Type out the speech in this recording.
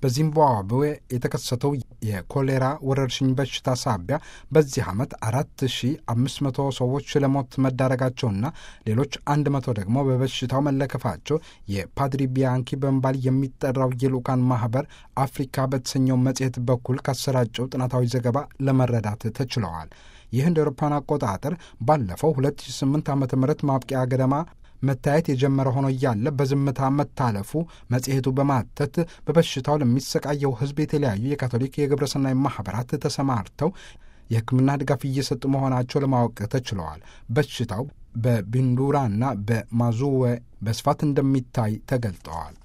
በዚምባብዌ የተከሰተው የኮሌራ ወረርሽኝ በሽታ ሳቢያ በዚህ ዓመት 4500 ሰዎች ለሞት መዳረጋቸውና ሌሎች 100 ደግሞ በበሽታው መለከፋቸው የፓድሪ ቢያንኪ በመባል የሚጠራው የልኡካን ማህበር አፍሪካ በተሰኘው መጽሔት በኩል ካሰራጨው ጥናታዊ ዘገባ ለመረዳት ተችለዋል። ይህ እንደ አውሮፓውያን አቆጣጠር ባለፈው 2008 ዓ ም ማብቂያ ገደማ መታየት የጀመረ ሆኖ እያለ በዝምታ መታለፉ መጽሔቱ በማተት በበሽታው ለሚሰቃየው ሕዝብ የተለያዩ የካቶሊክ የግብረሰናይ ማኅበራት ተሰማርተው የሕክምና ድጋፍ እየሰጡ መሆናቸው ለማወቅ ተችለዋል። በሽታው በቢንዱራና በማዙዌ በስፋት እንደሚታይ ተገልጠዋል።